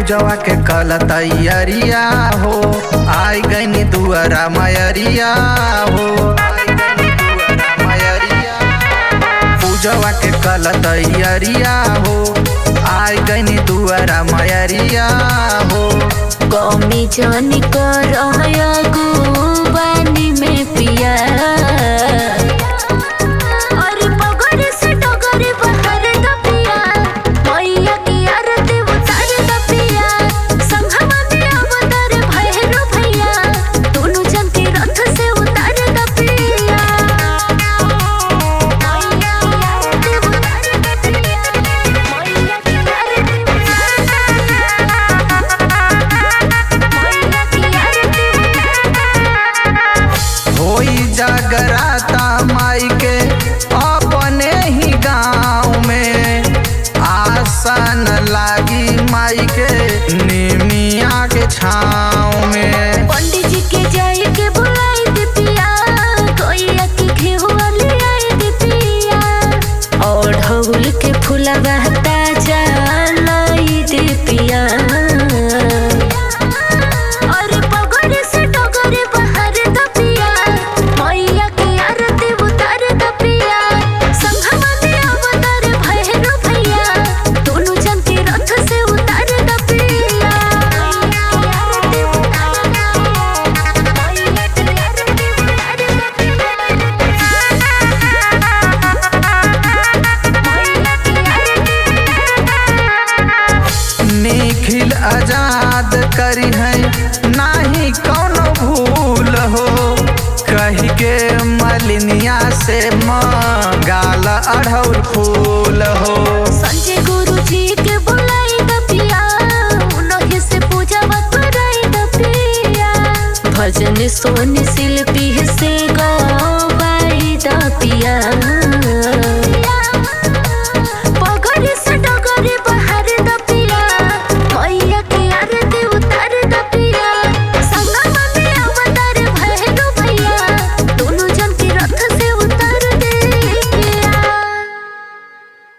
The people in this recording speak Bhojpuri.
पूजवा के कल तैयारिया हो आई गईनी दुआरा मयरिया हो आई गईनी दुआरा मयरिया पूजवा के कल तैयारिया हो आई गईनी दुआरा मयरिया हो कमी जानी कर बानी में पिया अरे पगड़ से डगर बहर द पिया मैया की आरती उतार द पिया संघवा में अवतार भैरो भैया दोनों जन के रथ से उतार द पिया मैया की आरती उतार द पिया मैया की आरती होई जागराता माई के अपने ही गाँव में आसन लागी माई के निमिया के छाँव में पंडित जी के जाए के बुलाई दे पिया कोई अकी घेहुआ ले आए दे पिया और ढोल के फूला बहता लाई दे पिया और पगड़ से डगर बहर द पिया मैया की आरती उतार द पिया संघवा में अवतार भैरो भैया दोनों जन के रथ से उतार द पिया मैया की आरती उतार द मैया की आरती उतार द पिया मैया की आरती निखिल आजाद करी है नाही कौनो भूल हो कही के मलिनिया से गाल अढ़ौल फूल हो संजय गुरु जी के बुलाई द पिया उन्हीं से पूजा कराई द पिया भजन सोन शिल्पी से गवाई द पिया